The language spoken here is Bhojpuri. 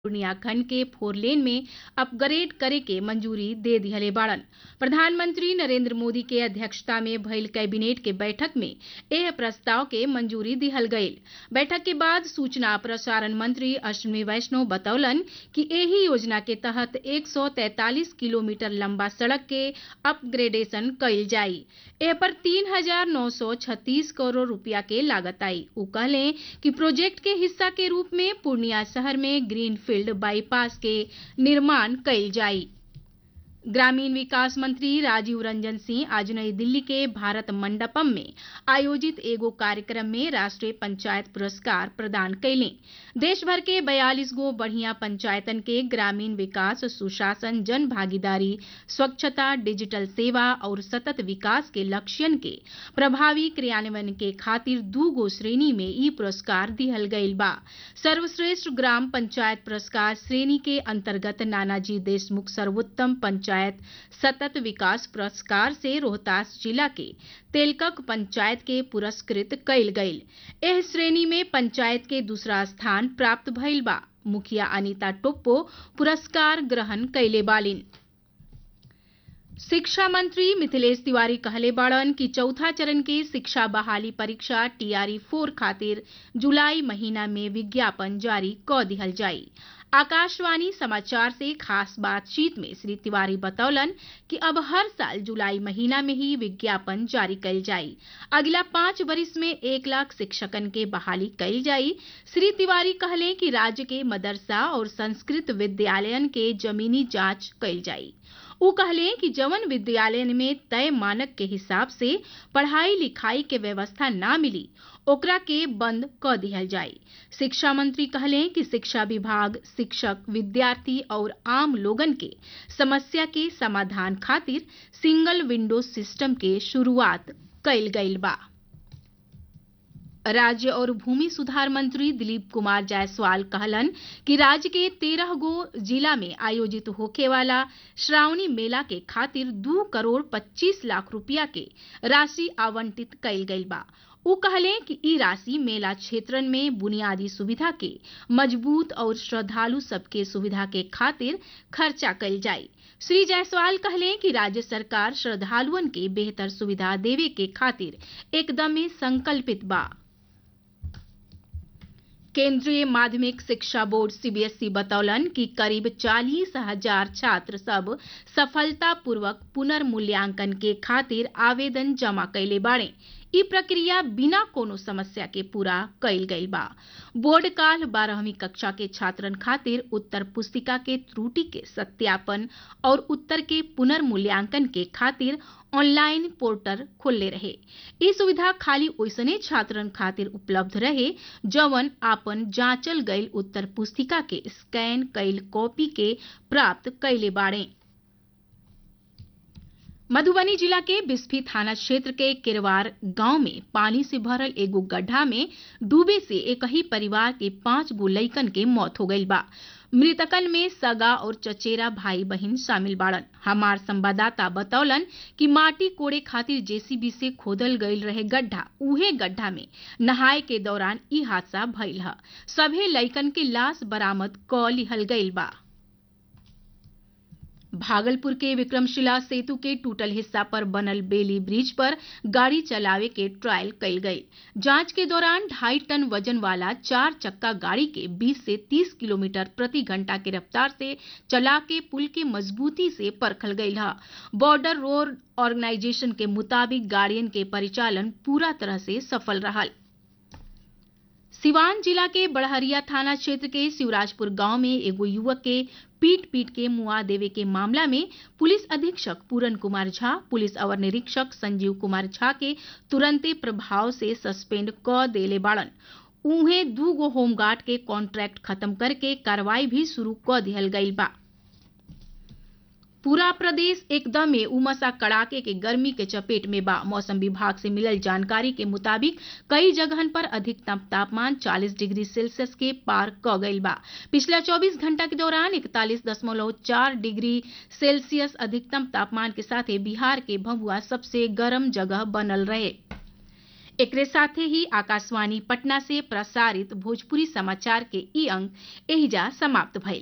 पूर्णिया खंड के फोर लेन में अपग्रेड करे के मंजूरी दे दिहले बाड़न प्रधानमंत्री नरेंद्र मोदी के अध्यक्षता में भइल कैबिनेट के बैठक में एह प्रस्ताव के मंजूरी दिहल गईल बैठक के बाद सूचना प्रसारण मंत्री अश्विनी वैष्णव बतौलन कि एही योजना के तहत 143 किलोमीटर लंबा सड़क के अपग्रेडेशन कईल जाई एह पर 3,936 करोड़ रुपया के लागत आई उ कहले कि प्रोजेक्ट के हिस्सा के रूप में पूर्णिया शहर में ग्रीनफील्ड बाईपास के निर्माण कईल जाई ग्रामीण विकास मंत्री राजीव रंजन सिंह आज नई दिल्ली के भारत मंडपम में आयोजित एगो कार्यक्रम में राष्ट्रीय पंचायत पुरस्कार प्रदान कैले देश भर के 42 गो बढ़िया पंचायतन के ग्रामीण विकास सुशासन जन भागीदारी स्वच्छता डिजिटल सेवा और सतत विकास के लक्ष्यन के प्रभावी क्रियान्वयन के खातिर दू गो श्रेणी में ई पुरस्कार दिहल गईल बा सर्वश्रेष्ठ ग्राम पंचायत पुरस्कार श्रेणी के अंतर्गत नानाजी देशमुख सर्वोत्तम पंचायत पंचायत सतत विकास पुरस्कार से रोहतास जिला के तेलकक पंचायत के पुरस्कृत कईल गईल एह श्रेणी में पंचायत के दूसरा स्थान प्राप्त भइल बा मुखिया अनिता टोप्पो पुरस्कार ग्रहण कैले बालिन शिक्षा मंत्री मिथिलेश तिवारी कहले बाड़न कि चौथा चरण के शिक्षा बहाली परीक्षा टीआरई फोर खातिर जुलाई महीना में विज्ञापन जारी क दिहल जाई आकाशवाणी समाचार से खास बातचीत में श्री तिवारी बतौलन कि अब हर साल जुलाई महीना में ही विज्ञापन जारी कल जाई अगला पांच वर्ष में एक लाख शिक्षकन के बहाली कल जाई श्री तिवारी कहले कि राज्य के मदरसा और संस्कृत विद्यालयन के जमीनी जांच कल जाई उ कहले कि जवन विद्यालय में तय मानक के हिसाब से पढ़ाई लिखाई के व्यवस्था ना मिली ओकरा के बंद क दिहल जाई शिक्षा मंत्री कहले कि शिक्षा विभाग शिक्षक विद्यार्थी और आम लोगन के समस्या के समाधान खातिर सिंगल विंडो सिस्टम के शुरुआत कईल गईल बा राज्य और भूमि सुधार मंत्री दिलीप कुमार जायसवाल कहलन कि राज्य के तेरह गो जिला में आयोजित होखे वाला श्रावणी मेला के खातिर दू करोड़ पच्चीस लाख रुपया के राशि आवंटित कईल गईल बा उ कहले कि ई राशि मेला क्षेत्रन में बुनियादी सुविधा के मजबूत और श्रद्धालु सबके सुविधा के खातिर खर्चा कईल जाई श्री जायसवाल कहले कि राज्य सरकार श्रद्धालुअन के बेहतर सुविधा देवे के खातिर एकदमे संकल्पित बा केंद्रीय माध्यमिक शिक्षा बोर्ड सीबीएसई बतौलन कि करीब चालीस हजार छात्र सब सफलतापूर्वक पुनर्मूल्यांकन के खातिर आवेदन जमा कैले बाड़े ई प्रक्रिया बिना कोनो समस्या के पूरा कईल गईल बा बोर्ड काल बारहवीं कक्षा के छात्रन खातिर उत्तर पुस्तिका के त्रुटि के सत्यापन और उत्तर के पुनर्मूल्यांकन के खातिर ऑनलाइन पोर्टल खोलले रहे ई सुविधा खाली ओइसने छात्रन खातिर उपलब्ध रहे जवन आपन जांचल गईल उत्तर पुस्तिका के स्कैन कईल कॉपी के प्राप्त कैले बाड़े मधुबनी जिला के बिस्फी थाना क्षेत्र के किरवार गांव में पानी से भरल एगो गड्ढा में डूबे से एक ही परिवार के पांच गो लइकन के मौत हो गईल बा मृतकन में सगा और चचेरा भाई बहन शामिल बाड़न हमार संवाददाता बतौलन कि माटी कोड़े खातिर जेसीबी से खोदल गईल रहे गड्ढा उहे गड्ढा में नहाए के दौरान ई हादसा भइल ह सभे लइकन के लाश बरामद क लिहल गईल बा भागलपुर के विक्रमशिला सेतु के टूटल हिस्सा पर बनल बेली ब्रिज पर गाड़ी चलावे के ट्रायल कईल गई जांच के दौरान ढाई टन वजन वाला चार चक्का गाड़ी के 20 से 30 किलोमीटर प्रति घंटा की रफ्तार से चला के पुल की मजबूती से परखल गई है बॉर्डर रोड ऑर्गेनाइजेशन के मुताबिक गाड़ियन के परिचालन पूरा तरह से सफल रहा सिवान जिला के बड़हरिया थाना क्षेत्र के शिवराजपुर गांव में एगो युवक के पीट पीट के मुआ देवे के मामला में पुलिस अधीक्षक पूरन कुमार झा पुलिस अवर निरीक्षक संजीव कुमार झा के तुरंते प्रभाव से सस्पेंड क देले बाड़न उहे दू गो होमगार्ड के कॉन्ट्रैक्ट खत्म करके कार्रवाई भी शुरू क दिहल गईल बा पूरा प्रदेश एकदम उमसा कड़ाके के गर्मी के चपेट में बा मौसम विभाग से मिलल जानकारी के मुताबिक कई जगहन पर अधिकतम तापमान 40 डिग्री सेल्सियस के पार क गईल बा पिछला 24 घंटा के दौरान 41.4 डिग्री सेल्सियस अधिकतम तापमान के साथ बिहार के भभुआ सबसे गर्म जगह बनल रहे एकरे साथे ही आकाशवाणी पटना से प्रसारित भोजपुरी समाचार के ई अंक एहिजा समाप्त भइल